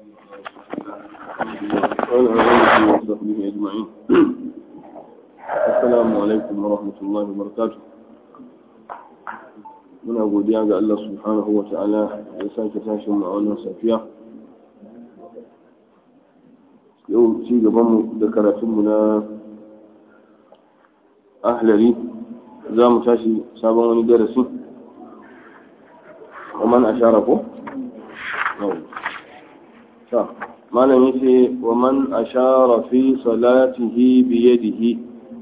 وعلى آله وصحبه أجمعين السلام عليكم ورحمة الله وبركاته muna godiya ga Allah subhanahu wa ta'ala ya sake tashin mu a wannan safiya yau ci gabanmu da karatunmu na ahlari za mu tashi sabon wani darasi ومن أشار ko malam yace wa man ashara fi salatihi bi yadihi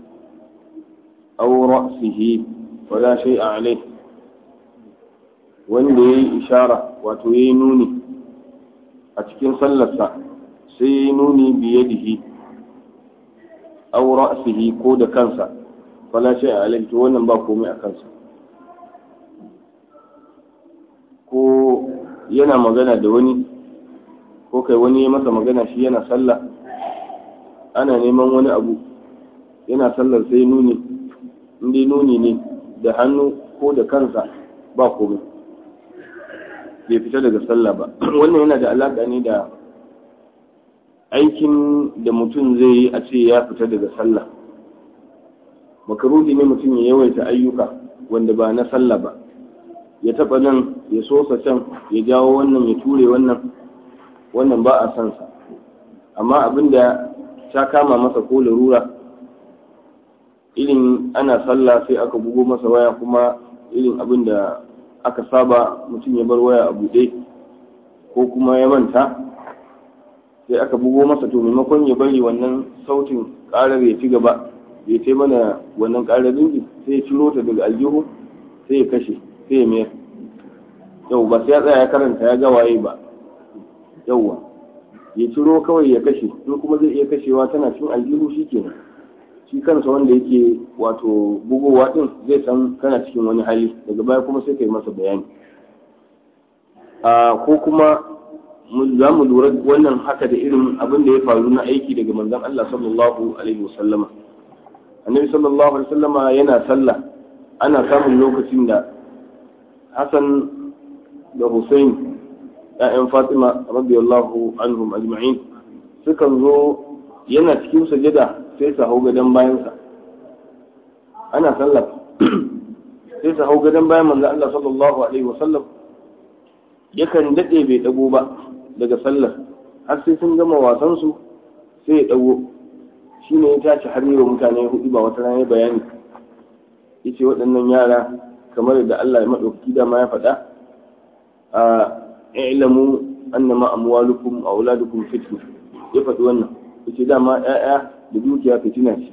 aw ra'sihi wala shay'a alayh wanda yayi ishara wato yayi nuni a cikin sallarsa sai yayi nuni bi yadihi aw ra'sihi ko da kansa wala shay'a alayh to wannan ba komai a kansa ko yana magana da wani ko kai wani ya masa magana shi yana sallah ana neman wani abu yana sallar sai nuni inda nuni ne da hannu ko da kansa ba komai bai fita daga sallah ba wannan yana da alaƙa ne da aikin da mutum zai yi a ce ya fita daga sallah makaruhi ne mutum ya yawaita ayyuka wanda ba na sallah ba ya taɓa nan ya sosa can ya jawo wannan ya ture wannan wannan ba a san sa amma abin da ta kama masa ko larura irin ana sallah sai aka bugo masa waya kuma irin abin da aka saba mutum ya bar waya a buɗe ko kuma ya manta sai aka bugo masa to maimakon ya bari wannan sautin ƙarar ya ci gaba ya ce mana wannan ƙarar rinji sai ya ciro ta daga aljihu sai ya kashe sai ya mayar yau ba sai ya tsaya ya karanta ya ga waye ba yauwa ya ciro kawai ya kashe in kuma zai iya kashewa tana cin aljihu shi kenan shi kansa wanda yake wato bugowa din zai san kana cikin wani hali daga baya kuma sai kai masa bayani a ko kuma za mu lura wannan haka da irin abin da ya faru na aiki daga manzon Allah sallallahu alaihi wasallama annabi sallallahu alaihi wasallama yana sallah ana samun lokacin da Hassan da Hussein ‘ya'yan Fatima radiyallahu anhum ajma'in sukan zo yana cikin sajada sai su hau gadon bayansa ana sallah sai su hau gadon bayan manzo Allah sallallahu alaihi wasallam yakan daɗe bai ɗago ba daga sallar har sai sun gama wasansu sai ya ɗago shi ne ya tashi har yi wa mutane hudu ba wata rana bayani yace waɗannan yara kamar da Allah ya maɗaukaki dama ya faɗa a i'lamu annama amwalukum wa auladukum fitna ya faɗi wannan yace dama ƴaƴa da dukiya fitina ce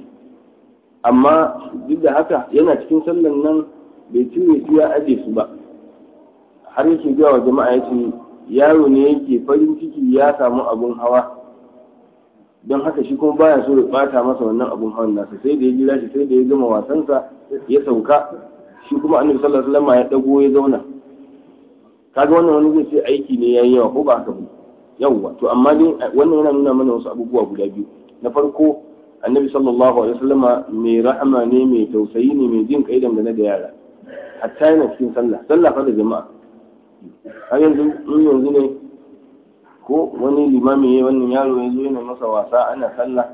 amma duk da haka yana cikin sallan nan bai cire su ya aje su ba har yake ga wa jama'a yace yaro ne yake farin ciki ya samu abun hawa don haka shi kuma baya so ya bata masa wannan abun hawan nasa sai da ya jira shi sai da ya gama wasansa ya sauka shi kuma annabi sallallahu alaihi wasallam ya dago ya zauna kaga wannan wani zai ce aiki ne yayi yawa ko ba haka ba yawa to amma dai wannan yana nuna mana wasu abubuwa guda biyu na farko annabi sallallahu alaihi wasallam mai rahama ne mai tausayi ne mai jin kai dangane da yara hatta yana cikin sallah sallah fa da jama'a har yanzu in yanzu ne ko wani limami ya wannan yaro ya zo yana masa wasa ana sallah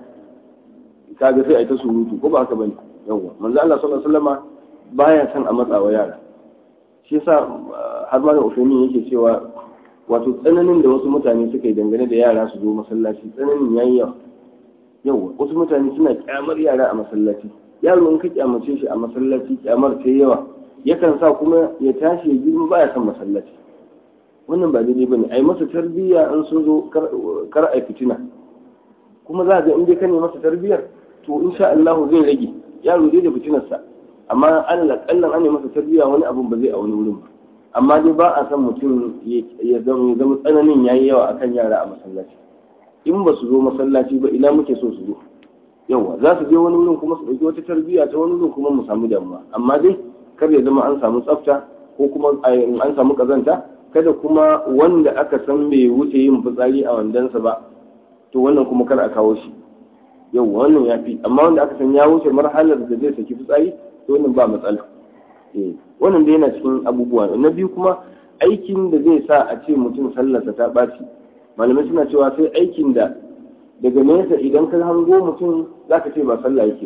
kaga sai a ta surutu ko ba haka bane yawa manzo Allah sallallahu alaihi wasallam baya son a matsawa yara shi yasa har ma da Usaini yake cewa wato tsananin da wasu mutane suka yi dangane da yara su zo masallaci tsananin yayi yawa yawa wasu mutane suna kyamar yara a masallaci yaro in ka kyamace shi a masallaci kyamar ta yawa yakan sa kuma ya tashi ya girma baya son masallaci wannan ba daidai bane ai masa tarbiyya an sun zo kar ai fitina kuma za ga in dai ka ne masa tarbiyyar to insha Allah zai rage yaro dai da fitinarsa amma Allah kallan an masa tarbiyya wani abun ba zai a wani wurin ba amma dai ba a san mutum ya zama zama tsananin yayi yawa akan yara a masallaci in ba su zo masallaci ba ina muke so su zo yawa za su je wani wurin kuma su ɗauki wata tarbiyya ta wani wurin kuma mu samu damuwa amma dai kar ya zama an samu tsafta ko kuma an samu kazanta kada kuma wanda aka san bai wuce yin fitsari a wandansa ba to wannan kuma kar a kawo shi yau wannan ya fi amma wanda aka san ya wuce marhalar da zai saki fitsari to wannan ba matsala eh wannan dai yana cikin abubuwa na biyu kuma aikin da zai sa a ce mutum sallarsa ta ɓaci malamai suna cewa sai aikin da daga nesa idan ka hango mutum za ka ce ba sallah yake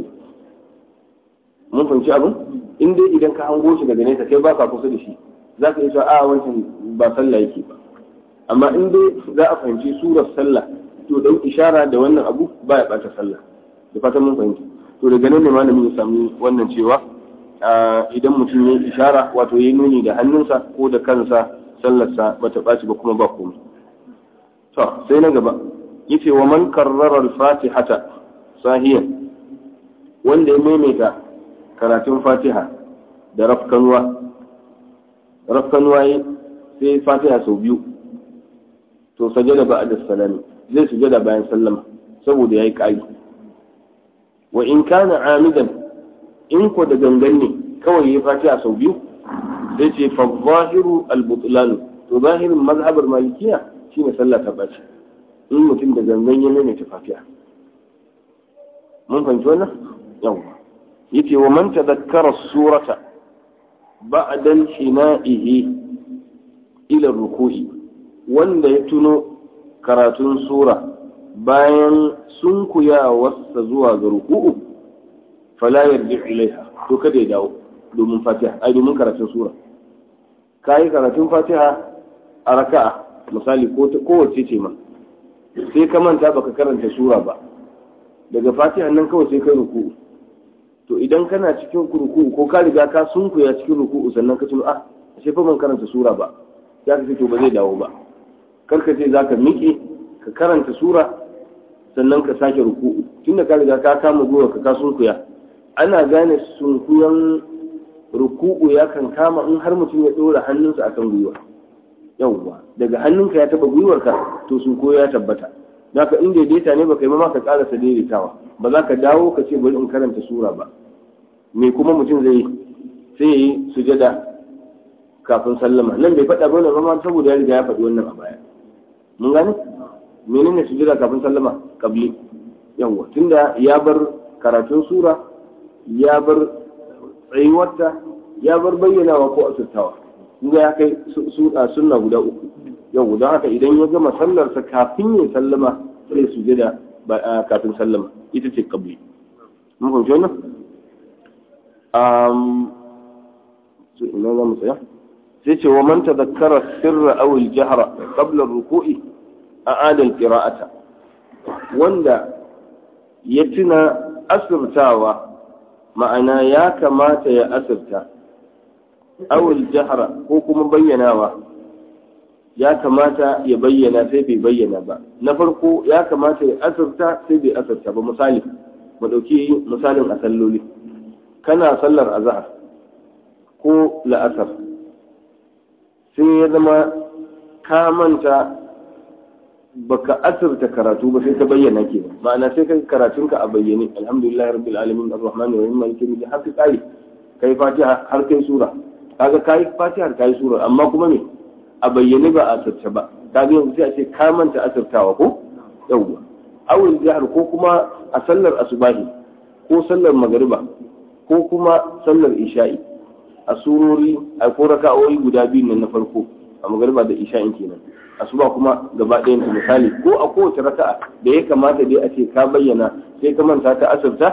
mun fahimci abin in dai idan ka hango shi daga nesa kai ba ka kusa da shi za ka iya cewa a wancan ba sallah yake ba amma in dai za a fahimci surar sallah to dan ishara da wannan abu ba ya bata sallah da fatan mun fahimci to daga nan ne malamin ya sami wannan cewa idan mutum ya ishara wato ya nuni da hannunsa ko da kansa sallarsa bata ɓaci ba kuma ba komai to sai na gaba yace wa man karrara al-fatihata sahiyan wanda ya maimaita karatun fatiha da rafkanuwa rafkanuwa sai fatiha sau biyu to sajada ba da salami zai sujada bayan sallama saboda yayi ƙari wa in kana amidan in ko da gangan ne kawai ya fatiha sau biyu zai ce fa zahiru al-butlan to zahirin mazhabar malikiya shine sallah ta bace in mutum da gangan ya maimaita fatiha mun fahimci wannan yawa yace wa man tadhakkara surata ba'da hina'ihi ila ruku'i wanda ya tuno karatun sura bayan sunkuyawarsa zuwa ga ruku'u fala yarji ilaiha to kada ya dawo domin fatiha ai domin karatun sura kayi karatun fatiha a raka'a misali ko kowace ce ma sai ka manta baka karanta sura ba daga fatiha nan kawai sai kai ruku'u to idan kana cikin ruku'u ko ka riga ka sunkuya cikin ruku'u sannan ka tuno ah ashe fa ban karanta sura ba ya ka to ba zai dawo ba kar ka ce zaka miƙe ka karanta sura sannan ka sake ruku'u tunda ka riga ka kama gwiwa ka ka sunkuya ana gane sunkuyan ruku'u ya kan kama in har mutum ya ɗora hannunsa akan gwiwa yawwa daga hannunka ya taba gwiwarka to sunkuyo ya tabbata naka in daidaita ne baka yi ma ka karasa daidaitawa ba za ka dawo ka ce bari in karanta sura ba me kuma mutum zai sai ya yi sujada kafin sallama nan bai faɗa ba wannan saboda ya riga ya faɗi wannan a baya mun gane menene sujada kafin sallama kabli yawwa tunda ya bar karatun sura ya bar tsayuwarta ya bar bayyanawa ko asirtawa inda ya kai sunna guda uku yau don haka idan ya gama sallarsa kafin ya sallama sai su da kafin sallama ita ce kabli mun fahimci wannan so ina za mu tsaya sai ce wa man tadhakkara sirra aw al-jahra qabla ar-ruku'i a'ada al-qira'ata wanda ya tuna asirtawa ma'ana ya kamata ya asirta awul jahra ko kuma bayyanawa ya kamata ya bayyana sai bai bayyana ba na farko ya kamata ya asirta sai bai asirta ba misali mu ɗauki misalin a salloli kana sallar azhar ko la'asar sai ya zama ka manta baka asirta karatu ba sai ka bayyana ke ma'ana sai kai karatunka a bayyane alhamdulillah rabbil alamin arrahman arrahim maliki yawmiddin har kai kai fatiha har kai sura kaga kai fatiha kai sura amma kuma me a bayyane ba a asirce ba kaga yanzu sai a ce ka manta asirtawa ko yawwa awul jihar ko kuma a sallar asubahi ko sallar magariba ko kuma sallar isha'i a surori a ko raka'o'i guda biyu nan na farko a magariba da isha'in kenan asuba kuma gaba ɗayan ta misali ko a kowace raka'a da ya kamata dai a ce ka bayyana sai ka manta ta asirta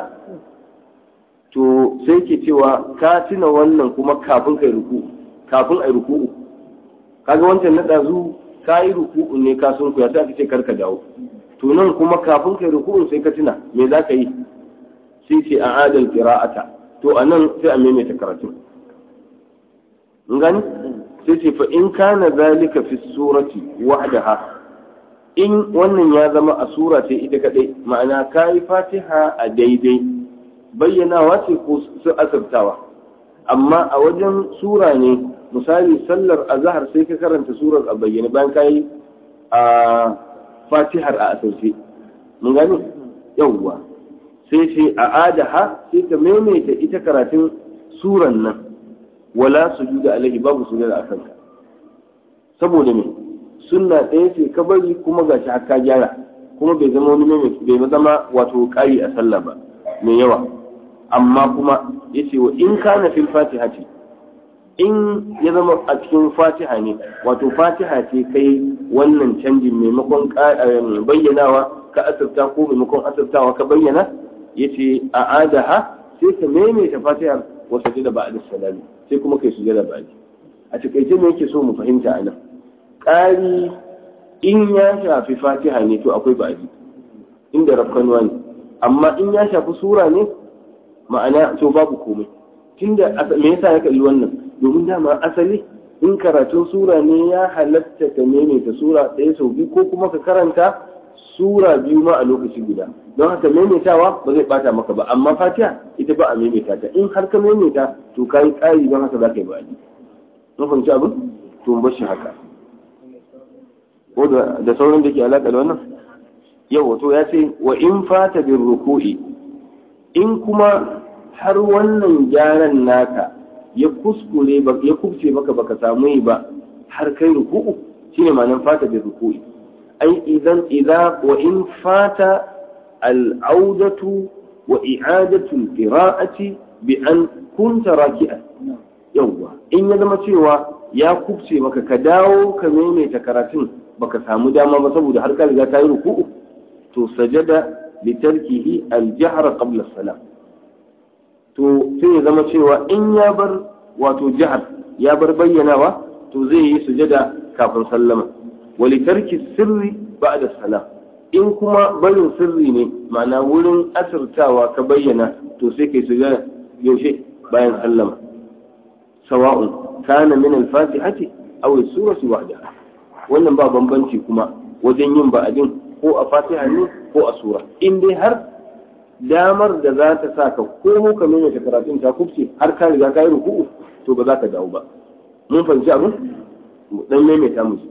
to sai ke cewa ka tuna wannan kuma kafin kai ruku kafin ai ruku'u kaga wancan na ɗazu ka yi ruku'u ne ka sun kuya sai aka ce karka dawo to nan kuma kafin kai ruku'u sai ka tuna me za ka yi sai ce a adal qira'ata to anan sai a maimaita karatu mun gani sai ce fa in kana zalika fi surati wahdaha in wannan ya zama a sura ce ita kadai ma'ana kai fatiha a daidai bayyanawa ce ko su asabtawa amma a wajen sura ne misali sallar azhar sai ka karanta surar a bayyane bayan kai a fatihar a asirce mun gani yawwa sai ce a adaha sai ka maimaita ita karatun suran nan wala sujuda alaihi babu sujuda a kanka saboda me sunna ɗaya ce ka bari kuma gashi har ka gyara kuma bai zama wani mai bai zama wato ƙari a sallah ba mai yawa amma kuma yace wa in kana fil fatihati in ya zama a cikin fatiha ne wato fatiha ce kai wannan canjin maimakon bayyanawa ka asirta ko maimakon asirtawa ka bayyana ya ce a adaha sai ka maimaita fatihar wasu jida ba a salami sai kuma kai sujada ba a takaice me yake so mu fahimta a nan ƙari in ya shafi fatiha ne to akwai ba'adi inda rafkanuwa ne amma in ya shafi sura ne ma'ana to babu komai tunda me yasa ya kalli wannan domin dama asali in karatun sura ne ya halatta ka maimaita sura ɗaya sau biyu ko kuma ka karanta sura biyu ma a lokaci guda don haka maimaitawa ba zai bata maka ba amma fatiha ita ba a maimaita ta in har ka maimaita to ka yi ƙari don haka za ka yi ba'adi mun fahimci abin to mu bar shi haka ko da sauran da ke alaƙa da wannan yau wato ya ce wa in fata bin ruku'i in kuma har wannan gyaran naka ya kuskure ya kubce maka baka samu yi ba har kai ruku'u shine ma'anar fata bin ruku'i ai idan idza wa in fata al'audatu wa i'adatu al-qira'ati bi an kunta raki'an yawwa in ya zama cewa ya kubce maka ka dawo ka maimaita karatun baka samu dama ba saboda har ka riga ka yi ruku'u to sajada li tarkihi al-jahr qabla salam to sai ya zama cewa in ya bar wato jihar ya bar bayyanawa to zai yi sujada kafin sallama wa li tarki sirri ba'da salam in kuma barin sirri ne ma'ana wurin asirtawa ka bayyana to sai kai sujada yaushe bayan sallama sawa'un kana min al-fatihati aw as-surati wahdaha wannan ba bambanci kuma wajen yin ba'adin ko a fatiha ne ko a sura in dai har damar da za ta sa ka komo ka maimaita karatun ta kubce har ka riga ka yi ruku'u to ba za ka dawo ba mun fahimci abin dan maimaita mu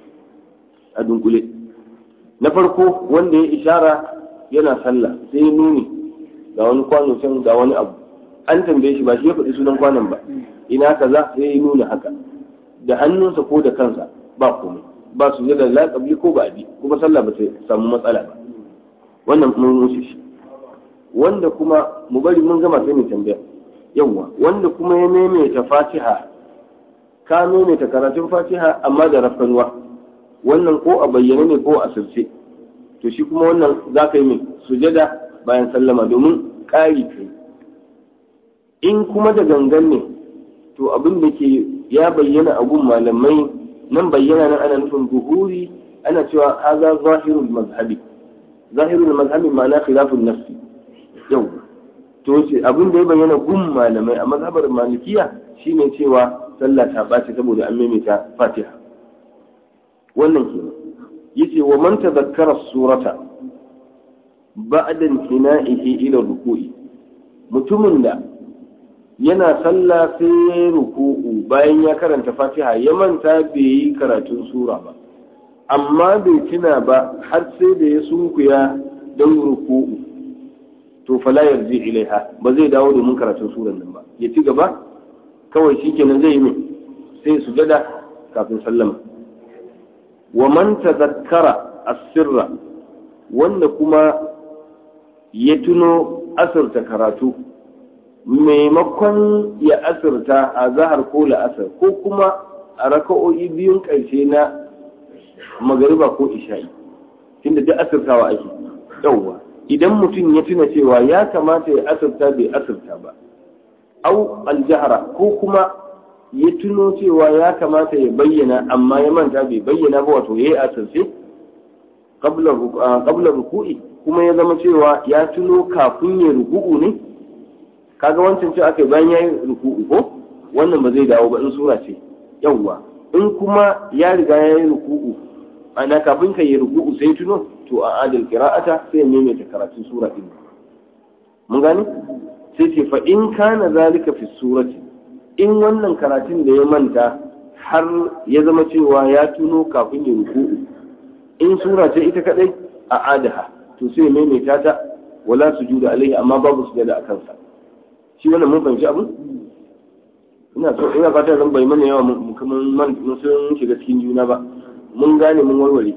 a dunkule na farko wanda ya ishara yana sallah sai nuni ga wani kwano can ga wani abu an tambaye shi ba shi ya faɗi sunan kwanon ba ina kaza sai ya nuna haka da hannunsa ko da kansa ba komai ba su da laƙabi ko ba bi kuma sallah ba ta samu matsala ba wannan mun wuce shi wanda kuma mu bari mun gama sai mu tambaya yawwa wanda kuma ya maimaita fatiha ka maimaita karatun fatiha amma da rafkanuwa wannan ko a bayyane ne ko a sirce to shi kuma wannan za ka yi mai sujada bayan sallama domin ƙari kai in kuma da gangan ne to abin da ke ya bayyana a gun malamai nan bayyana nan ana nufin buhuri ana cewa haza zahirul mazhabi zahirul mazhabi ma'ana khilafun nafsi yau to ce abin da ya bayyana gun malamai a mazhabar malikiya shine cewa sallah ta ɓaci saboda an maimaita fatiha wannan kenan yace wa man tadhakkara surata ba'da intina'ihi ila ruku'i mutumin da yana sallah sai ya ruku'u bayan ya karanta fatiha ya manta bai yi karatun sura ba amma bai tuna ba har sai da ya sunkuya don ruku'u to fala yarji ilaiha ba zai dawo domin karatun suran nan ba ya ci gaba kawai shikenan zai yi mai sai sujada kafin sallama wa man tazakkara as-sirra wanda kuma ya tuno asirta karatu maimakon ya asirta a zahar ko la'asar ko kuma a raka'o'i biyun ƙarshe na magariba ko isha'i tunda duk asirtawa ake yauwa idan mutum ya tuna cewa ya kamata ya asirta bai asirta ba au aljahara ko kuma ya tuno cewa ya kamata ya bayyana amma ya manta bai bayyana ba wato ya yi asirce qabla ruku'i kuma ya zama cewa ya tuno kafin ya ruku'u ne kaga wancan ce aka bayan ya yi ruku'u ko wannan ba zai dawo ba in sura ce yawwa in kuma ya riga ya yi ruku'u ana kafin ka yi ruku'u sai tuno to a adal qira'ata sai ne ta karatun sura din mun gani sai ce fa in kana zalika fi surati in wannan karatun da ya manta har ya zama cewa ya tuno kafin ya ruku'u in sura ce ita kadai a adaha to sai maimaita ta wala sujuda alaihi amma babu sujada a kansa shi wannan mun fahimci abin ina so ina fata zan bai mana yawa mun kuma mun sun shiga cikin juna ba mun gane mun warware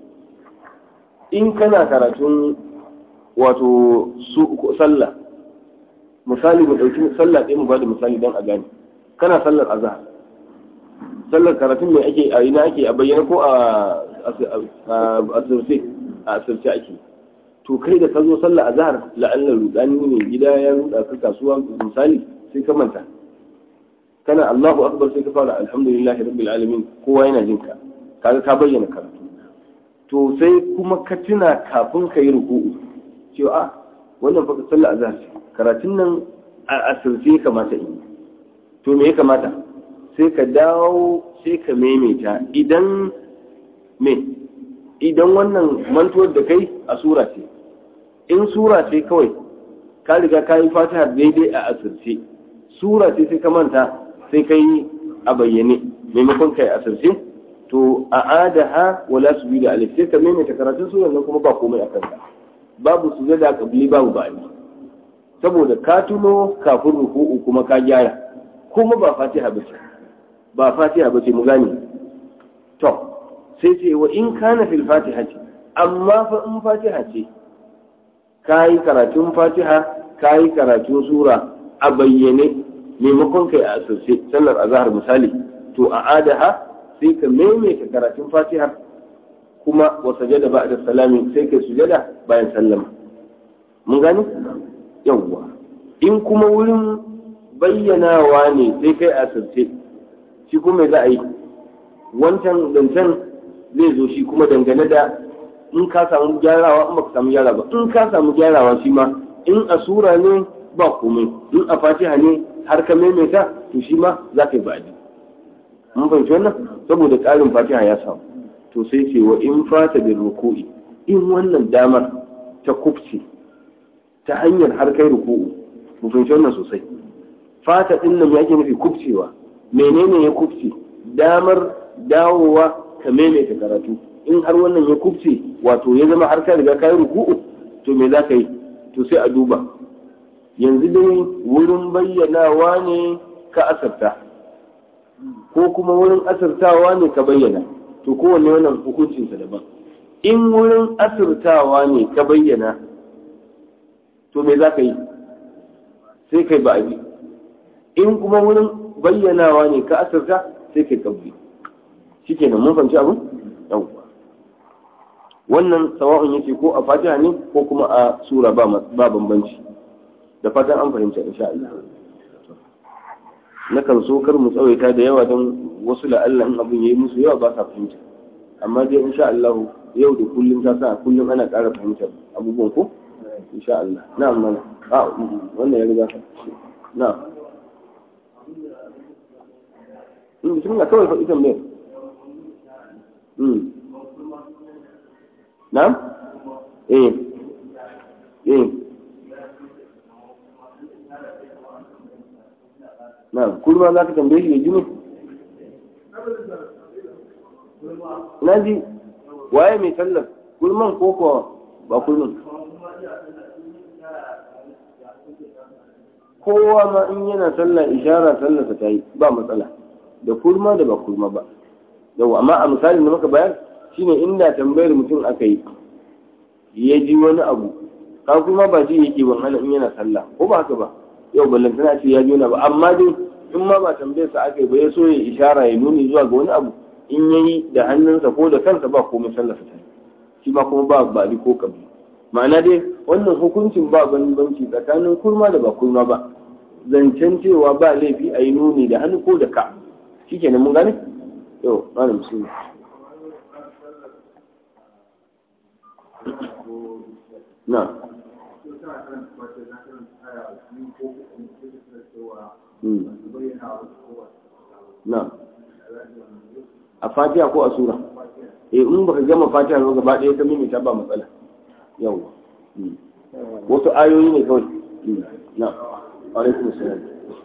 in kana karatun wato su sallah misali mu dauki sallah ɗaya mu bada misali don a gane kana sallar azhar sallar karatun mai ake a ina ake a bayyana ko a asirce a asirce ake to kai da ka zo sallar azhar la'allar rudani ne gida ya ruda ka kasuwa misali sai ka manta kana Allahu akbar sai ka fara alhamdulillahi rabbil alamin kowa yana jin ka kaga ka bayyana karatu to sai kuma ka tuna kafin ka yi ruku'u cewa a wannan fa sallar azhar karatun nan a asirce kamata in to me ya kamata sai ka dawo sai ka maimaita idan me idan wannan mantuwar da kai a sura ce in sura ce kawai ka riga ka yi fatiha daidai a asirce sura ce sai ka manta sai ka yi a bayyane maimakon kai asirce to a adaha wala su da alif sai ka maimaita karatun surar nan kuma ba komai a kanka babu su da kabli babu ba'ali saboda ka tuno kafin ruku'u kuma ka gyara kuma ba fatiha ba ce ba fatiha ba ce mu gane to sai ce wa in kana fil fatiha ce amma fa in fatiha ce ka yi karatun fatiha ka yi karatun sura a bayyane maimakon kai a asirce sallar azhar misali to a adaha sai ka maimaita karatun fatiha kuma wa sajada ba'da salami sai kai sujada bayan sallama mun gane yawwa in kuma wurin bayyanawa ne sai kai asirce shi kuma za a yi wancan zancen zai zo shi kuma dangane da in ka samu gyarawa in baka samu gyara ba in ka samu gyarawa shi ma in a sura ne ba komai in a fatiha ne har ka maimaita to shi ma za ka yi ba'adi mun fahimci wannan saboda ƙarin fatiha ya samu to sai ce wa in fata da ruku'i in wannan damar ta kufce ta hanyar har kai ruku'u mun fahimci wannan sosai fata din nan yake nufi kufcewa menene ya kufce damar dawowa ka maimaita karatu in har wannan ya kufce wato ya zama har ka riga ka yi ruku'u to me za ka yi to sai a duba yanzu dai wurin bayyanawa ne ka asarta ko kuma wurin asirtawa ne ka bayyana to kowanne wannan hukuncinsa daban in wurin asirtawa ne ka bayyana to me za ka yi sai kai ba abi in kuma wurin bayyanawa ne ka asirta sai kai kabbi shi kenan mun fahimci abin yawwa wannan sawa'un yake ko a fatiha ne ko kuma a sura ba bambanci da fatan an fahimta insha Allah nakan so kar mu tsawaita da yawa don wasu la'alla in abin yayi musu yawa ba sa fahimta amma dai insha Allah yau da kullum ta sa kullum ana ƙara fahimtar abubuwan ko insha Allah na'am mana a wannan ya riga na'am in bismillah kawai fa ita mai na'am eh eh na kurma za ka tambaye shi ya jini na ji waye mai sallar kurman ko kuwa ba kurman kowa ma in yana sallah ishara sallarsa ta yi ba matsala da kurma da ba kurma ba yau amma a misalin da muka bayar shine inda tambayar mutum aka yi ya ji wani abu ka kuma ba ji yake ban hana in yana sallah ko ba haka ba yau ballantana ce ya ji wani abu amma dai in ma ba tambayar sa aka yi ba ya so ya ishara ya nuni zuwa ga wani abu in ya yi da hannunsa ko da kansa ba komai sallah sa shi ma kuma ba ba ko kabi ma'ana dai wannan hukuncin ba bambanci tsakanin kurma da ba kurma ba zancen cewa ba laifi a yi nuni da hannu ko da ka shikenan mun gane yau malam musulmi na na a fatiha ko a sura eh in baka gama fatiha ba gaba ɗaya ka mimita ba matsala yau wasu ayoyi ne kawai na alaikum salam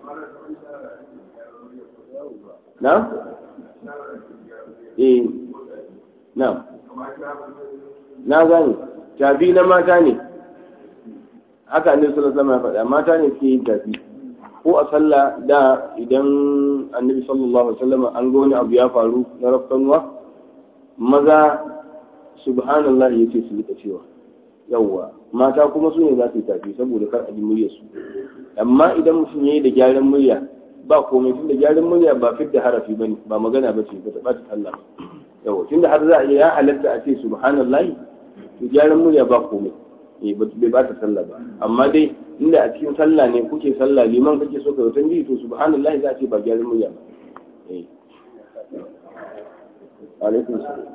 na eh na na gane tafi na mata ne haka annabi sallallahu alaihi wasallam ya faɗa mata ne suke yin tafi ko a sallah da idan annabi sallallahu alaihi wasallam an ga wani abu ya faru na rafkanuwa maza subhanallah yace su rika cewa yawwa mata kuma su ne za su yi tafi saboda kar a ji muryar su amma idan mutum yayi da gyaran murya ba komai tunda gyaran murya ba fidda harafi bane ba magana ba ce ba ta ɓata sallah yawa tunda har za a iya ya halatta a ce subhanallahi to gyaran murya ba komai eh bai ba ta sallah ba amma dai inda a cikin sallah ne kuke sallah liman kake so ka yi tambayi to subhanallahi za a ce ba gyaran murya ba eh alaikum salam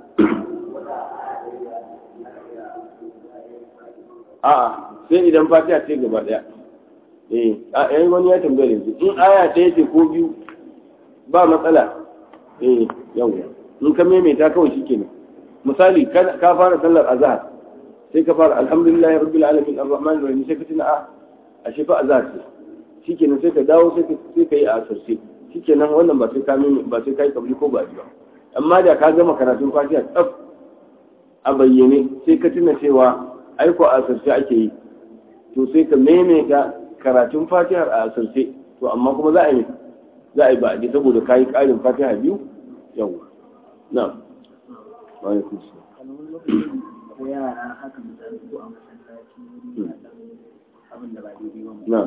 a'a sai idan fatiha ce gaba daya eh a yayi wani ya tambaye yanzu in aya ɗaya ce ko biyu ba matsala eh yawa in ka maimaita kawai shikenan misali ka fara sallar azhar sai ka fara alhamdulillahi rabbil alamin arrahman arrahim sai ka tuna a ashe fa azhar ce shikenan sai ka dawo sai ka sai ka yi a asarce shikenan wannan ba sai ka ba sai ka yi kabli ko ba ba amma da ka gama karatun fatiha tsaf a bayyane sai ka tuna cewa aiko a asarce ake yi to sai ka maimaita karatun fatihar a asarce to amma kuma za a yi za a yi ba a saboda ka yi ƙarin fatiha biyu yawa na wani kusa ko yara haka misali ko a masallaci abin da ba daidai ba na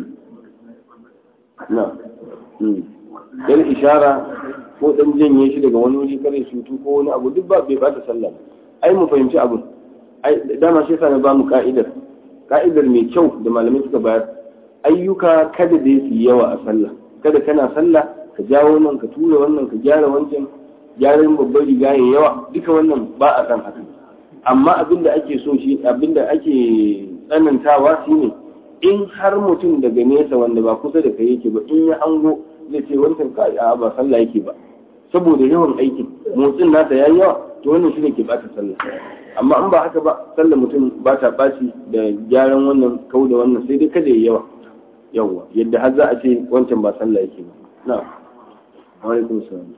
na yan ishara ko dan janye shi daga wani wuri kare shutu ko wani abu duk ba bai bata sallah ai mu fahimci abun ai dama shi yasa na ba mu ka'idar ka'idar mai kyau da malamai suka bayar ayyuka kada da su yawa a sallah kada kana sallah ka jawo nan ka tura wannan ka gyara wancan gyaran babbar riga ya yawa duka wannan ba a san haka amma abinda ake so shi abinda ake tsanantawa shine in har mutum daga nesa wanda ba kusa da kai yake ba in ya ango zai ce wancan ka a ba sallah yake ba saboda yawan aikin motsin nasa yayi yawa to wannan shine ke bata sallah amma in ba haka ba sallah mutum ba ta baci da gyaran wannan kau da wannan sai dai kada ya yawa yawa yadda har za a ce wancan ba sallah yake ba na alaikum salam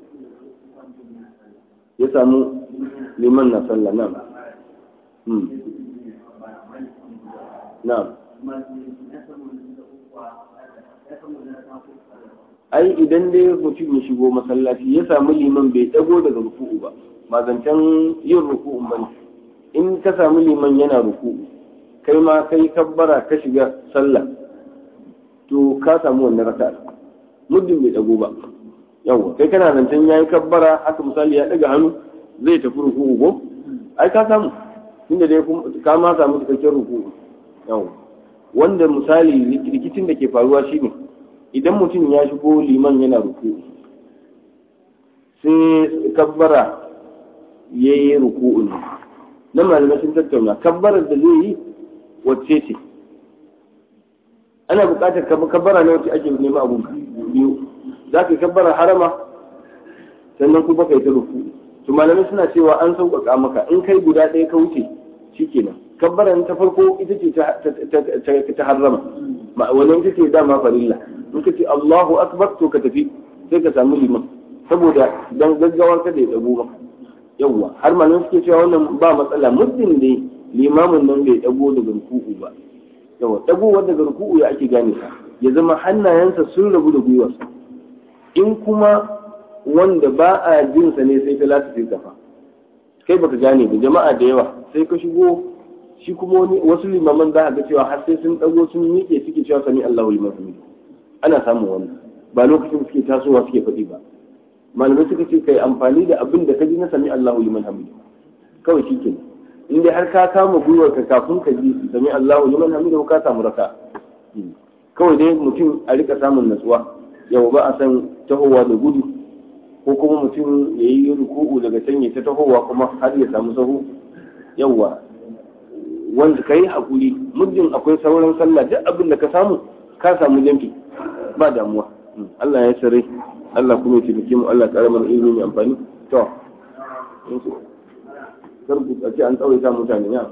ya samu liman na sallah na na ai idan dai mutum ya shigo masallaci ya samu liman bai dago daga ruku'u ba ba zancen yin ruku'un ba ne in ka samu liman yana ruku'u kai ma kai kabbara ka shiga sallah to ka samu wannan raka'a muddin bai dago ba yawa kai kana zancen yayi kabbara haka misali ya daga hannu zai tafi ruku'u ko ai ka samu tunda dai ka ma samu cikakken ruku'u yawa wanda misali rikicin da ke faruwa shine idan mutum ya shigo liman yana ruku'u sai kabbara ya yi ruku'u ne na malamai sun tattauna kabbarar da zai yi wacce ce ana buƙatar kabbara ne wacce ake nema abun biyu za ka yi kabbarar harama sannan kuma kai ta ruku'u to malamai suna cewa an sauƙaƙa maka in kai guda ɗaya ka wuce shikenan kabbaran ta farko ita ce ta harrama wannan ita ce dama farilla in ka ce Allahu akbar to ka tafi sai ka samu liman saboda dan gaggawar kada ya dago maka yawwa har malamai suke cewa wannan ba matsala muddin ne limamin nan bai dago daga ruku'u ba yawa dagowar daga ruku'u ya ake gane sa ya zama hannayensa sun rabu da gwiwarsa in kuma wanda ba a jinsa ne sai talata sai kafa kai baka gane ba jama'a da yawa sai ka shigo shi kuma wani wasu limaman za a ga cewa har sai sun dago sun miƙe suke cewa sami Allahu liman hamidu ana samun wannan ba lokacin suke tasowa suke faɗi ba malamai suka ce kai amfani da abin da ka ji na sami Allahu liman hamidu kawai shi ke in dai har ka kama gwiwar ka kafin ka ji sami Allahu liman hamidu ka samu raka kawai dai mutum a rika samun natsuwa yau ba a san tahowa da gudu ko kuma mutum ya yi ruku'u daga can ya ta tahowa kuma har ya samu sahu yawwa wanda ka yi haƙuri muddin akwai sauran sallah duk abin da ka samu ka samu jamfi ba damuwa Allah ya sare Allah kuma ya taimake mu Allah ƙara mana ilimi mai amfani to kar ku ce an tsawaita mutane ya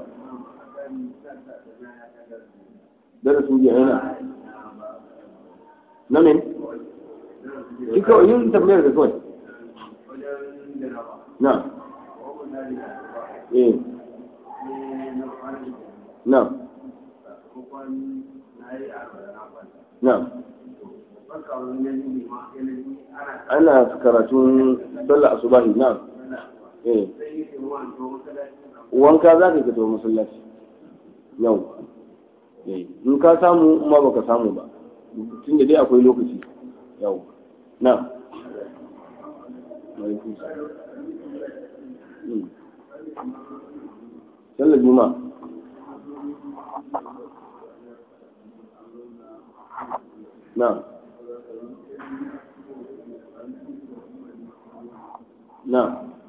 darasin jiya yana na men shi kawai yin tambayar da kawai na eh na na ana karatun sallah asubahi na eh wanka za ka fito masallaci yau in ka samu ma baka samu ba tunda dai akwai lokaci yau na alaikum salam Hmm. sallar juma'a na na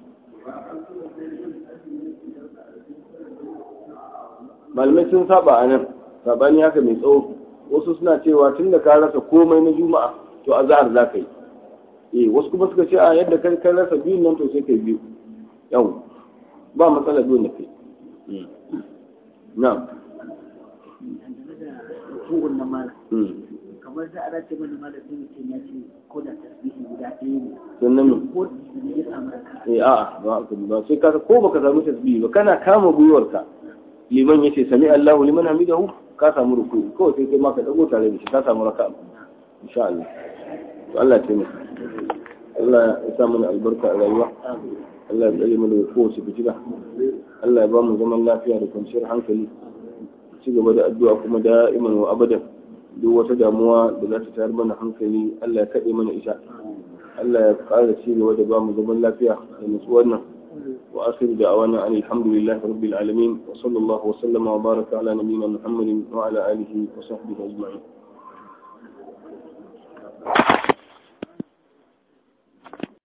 malamai sun saba a nan sabani haka mai tsawo wasu suna cewa tun da ka rasa komai na juma'a to a zahar za ka yi eh wasu kuma suka ce a yadda kai ka rasa biyun nan to sai kai biyu yau ba matsala biyun da kai na dangane da rukun na mala kamar da ana ce mana mala sai mutum ya ce ko da tasbihi guda ɗaya ne sannan me ko da ya samu raka eh a'a ba haka ba sai ka ko baka samu tasbihi ba kana kama gwiwarka liman yace sami Allahu liman hamidahu ka samu ruku kawai sai kai ma ka dago tare da shi ka samu raka'a insha Allah to Allah ya taimaka Allah ya sa mana albarka a rayuwa Allah ya tsare mu daga kowace fitina Allah ya ba mu zaman lafiya da kwanciyar hankali ci gaba da addu'a kuma da'iman wa abadan duk wata damuwa da za ta tayar mana hankali Allah ya kaɗe mana ita Allah ya ƙara ci gaba da ba mu zaman lafiya da nutsuwar nan wa akhiru da'awana an alhamdulillahi rabbil alamin wa sallallahu wa sallama wa baraka ala nabiyyina muhammadin wa ala alihi wa sahbihi ajma'in